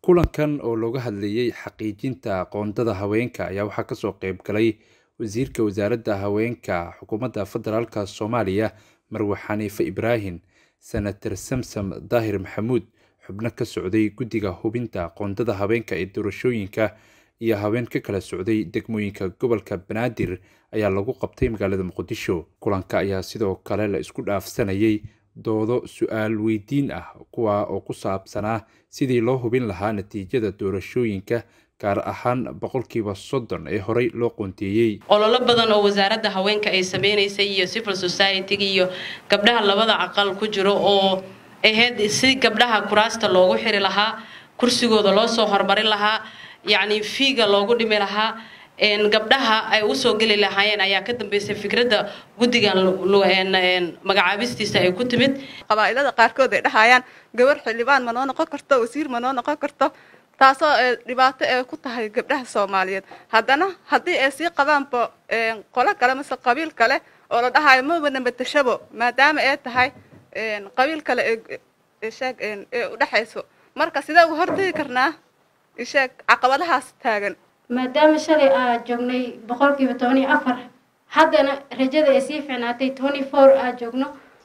kulankan oo looga hadlayay xaqiijinta qoondada haweenka ayaa waxaa kasoo qeyb galay wasiirka wasaaradda haweenka xukuumadda federaalk soomaaliya marwe xaniife ibraahim senator samsam daahir maxamuud xubno ka socday guddiga hubinta qoondada haweenka ee doorashooyinka iyo haween ka kala socday degmooyinka gobolka banaadir ayaa lagu qabtay magaalada muqdisho kulanka ayaa sidoo kale la isku dhaafsanayay doodo su-aal weydiin ah kuwa oo ku saabsanaa sidii loo hubin lahaa natiijada doorashooyinka gaar ahaan boqolkiiba soddon ee horey loo qoonteeyey ololo badan oo wasaaradda haweenka ay sameynaysay iyo civil society-ga iyo gabdhaha labada aqal ku jiro oo ahayd si gabdhaha kuraasta loogu xiri lahaa kursigooda loo soo horumarin lahaa yacni fiiga loogu dhimi lahaa gabdhaha ay usoo geli lahaayeen ayaa ka dambeysay fikradda guddigan magacaabistiisa ay ku timid qabaa'ilada qaarkood ay dhahayaan gabar xildhibaan ma noo noqon karto wasiir ma noo noqon karto taasoo dhibaato ee ku tahay gabdhaha soomaaliyeed haddana haddii ay sii qabaanba qolo kale mase qabiil kale oo la dhahayo mabana matashabo maadaama ay tahay qabiil kale eesheeg ee udhexayso marka sidee uga hortegi karnaa isheeg caqabadahaas taagan maadaama shalay aa joognay boqolkiiba toban iyo afar haddana rajada ay sii fiicnaatay twenty four aa joogno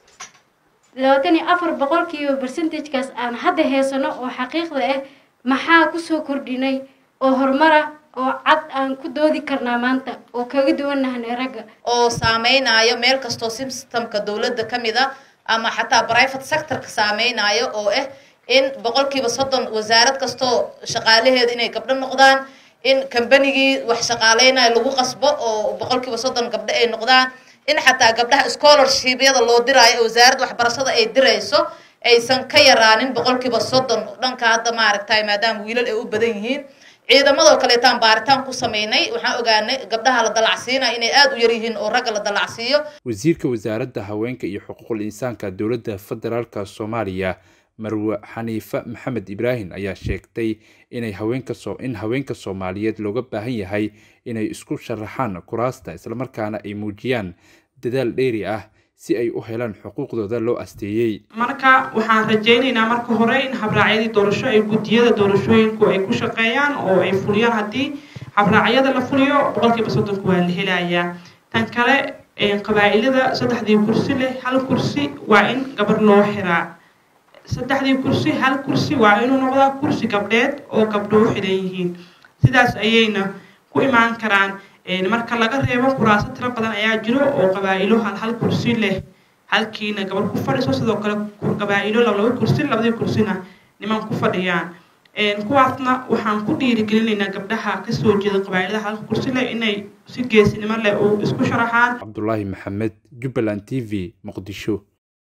labaatan iyo afar boqolkiiba percentagekaas aan hadda heysano oo xaqiiqda ah maxaa kusoo kordhinay oo horumara oo cad aan ku doodi karnaa maanta oo kaga duwannahanay ragga oo saameynayo meel kastoo systemka dowladda ka mid a ama xataa private sectorka saameynayo oo ah in boqolkiiba soddon wasaarad kastoo shaqaalaheeda inay gabdho noqdaan in kambanigii wax shaqaaleynayo lagu qasbo oo boqolkiiba soddon gabdho ay noqdaan in xataa gabdhaha scholarshibyada loo diraayo ee wasaaradda waxbarashada ay dirayso aysan ka yaraanin boqolkiiba soddon dhanka hadda maaragtay maadaama wiilal ay u badan yihiin ciidamadoo kaleetaan baaritaan ku sameynay waxaan ogaanay gabdhaha la dalacsiinaya inay aada u yar yihiin oo ragga la dalacsiiyo wasiirka wasaaradda haweenka iyo xuquuqul insaanka dowladda federaalk soomaaliya marwe xaniife maxamed ibraahim ayaa sheegtay inay haweenka soo in haweenka soomaaliyeed looga baahan yahay inay isku sharaxaan kuraasta islamarkaana ay muujiyaan dadaal dheeri ah si ay u helaan xuquuqdooda loo asteeyey marka waxaan rajaynaynaa marka hore in habraacyadii doorasho ay guddiyada doorashooyinku ay ku shaqeeyaan oo ay fuliyaan haddii habraacyada la fuliyo boqolkiiba soddonka waa la helayaa tan kale qabaa'ilada saddexdii kursi leh hal kursi waa in gabar loo xiraa saddexdii kursi hal kursi waa inuu noqdaa kursi gabdheed oo gabdho u xidhan yihiin sidaas ayayna ku imaan karaan marka laga reebo kuraaso tiro badan ayaa jiro oo qabaa'ilo hal hal kursi leh halkiina gabar ku fadhiso sidoo kale qabaa'ilo laba kursi labadii kursina niman ku fadhiyaan kuwaasna waxaan ku dhiirigelinaynaa gabdhaha kasoo jeeda qabaa'ilada halka kursi leh inay si geesinimo leh u isku sharaxaan cabdulaahi maxamed jubbaland t v muqdisho